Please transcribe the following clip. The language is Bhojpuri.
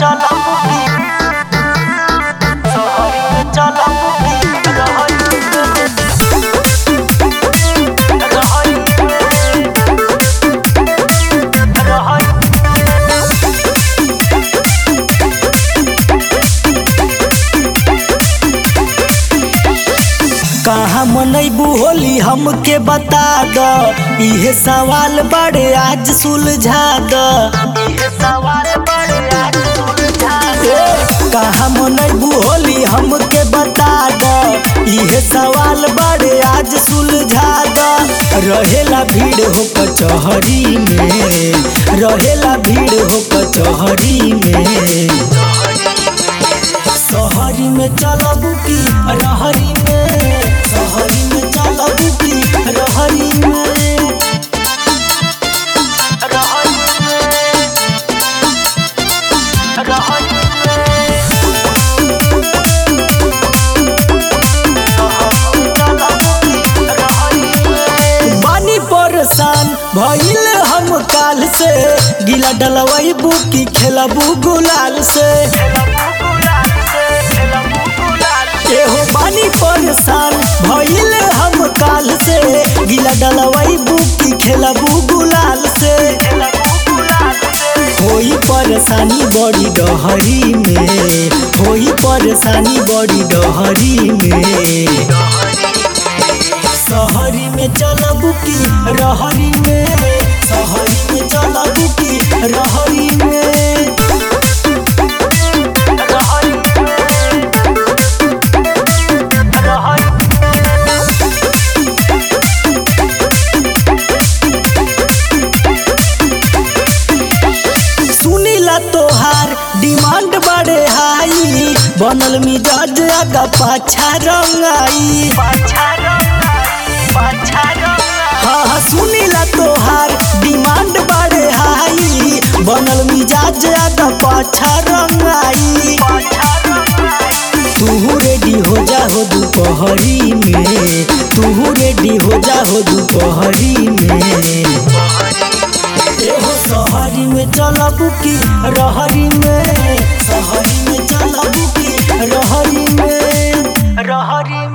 चलबुकी सहरी में चलबुकी रहरी रहरी रहरी कहाँ मनैबू होली हमके बता द इहे सवाल बड़े आज सुलझा द ये सवाल बड़े आज सुलझा ए, कहाँ मनैबू होली हमके बता द इहे सवाल बड़े आज सुलझा द रहेला भीड़ हो कचहरी में रहेला भीड़ हो कचहरी में सहरी में चलबू की रहरी में सहरी में चलबू की रहरी में रहरी रहरी बानी परेशान भइल हम काल से गिला डलवैबू की खेलबू गुलाल से एहो बानी परेशान भइल हम काल से गिला डलवैबू की खेलबू गुलाल से होई परेशानी बड़ी डहरी में होई परेशानी बड़ी डहरी में सहरी में चलबू की रहरी में सहरी में चलबू की रहरी में सुनीला तोहार डिमांड बड़े हाई बनल मिजाज आगा पाछा रंगाई हाँ हाँ सुनीला तोहार डिमांड बड़े हाई बनल मिजाज आगा पाछा रंगाई तू रेडी हो जा हो दोपहरी में तू रेडी हो जा हो दोपहरी में एहो सहरी में चलबू की रहरी में सहरी में चलबू की रहरी में रहरी